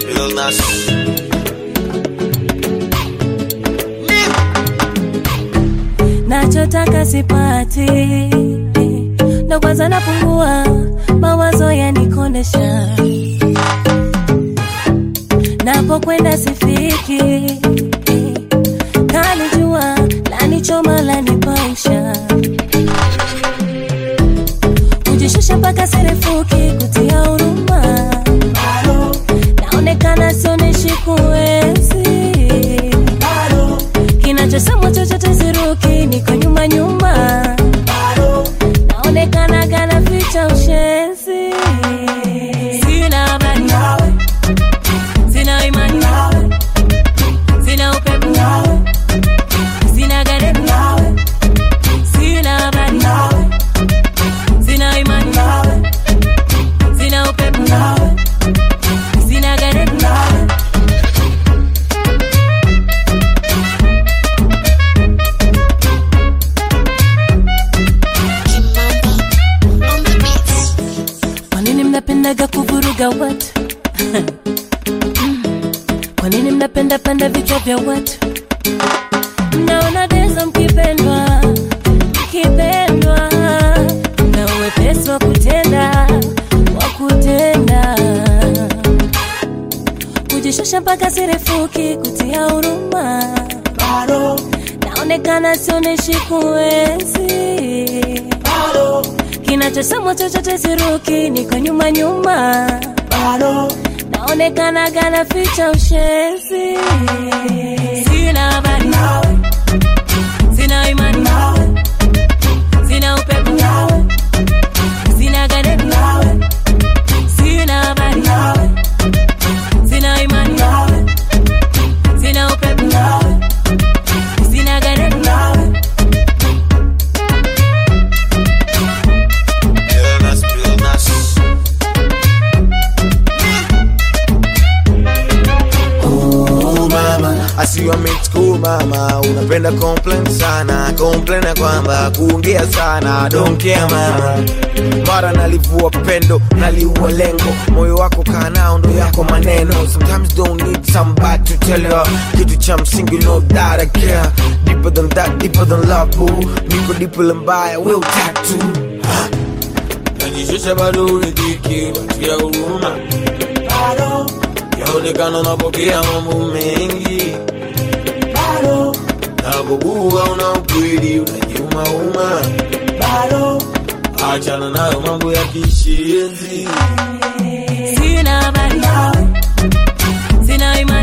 real nasty. nachotaka sipati ndo kwanza napungua mawazo yanikondesha napokwenda sifiki kalijua lanichoma lanipaisha kujishusha mpaka sirefuki kutia huruma naonekana sioneshi kuwezi kinachosemwa chochote siruki niko nyuma nyuma naonekana kana ficha ushenzi sina habari nawe sina imani nawe sina upepo nawe sina garebu nawe sina habari nawe sina imani nawe sina upepo nawe sina garebu nawe Kwa nini mnapendaga kuvuruga watu? Kwa nini mnapenda panda vichwa vya watu? Mnaona dezo mkipendwa, mkipendwa, na uwepesi wa kutenda, wa kutenda, kujishusha mpaka sirefuki, kutia huruma, naonekana sioneshi kuwezi kinachosemwa chochote siruki, niko nyuma nyuma, naonekana gana ficha ushenzi. Sina habari nawe, sina imani nawe, sina upepo nawe, sina garebu nawe, sina habari nawe, sina imani nawe, sina upepo nawe, sina garebu nawe. Real nasty, real nasty. Ooh, mama I see you made school mama unapenda complain sana complain ya kwamba kuongea sana don't care mama mara nalivua pendo naliua lengo moyo wako kaa nao ndo yako maneno sometimes don't need somebody to tell you kitu cha msingi no that I care deeper than that deeper than love boo niko deeper mbaya will tattoo najishusha bado uridhiki watia huruma yaonekana unapokea mambo mengi napobuga una ukweli unajiumauma achana nayo mambo ya kishenzi Sina habari nawe, sina imani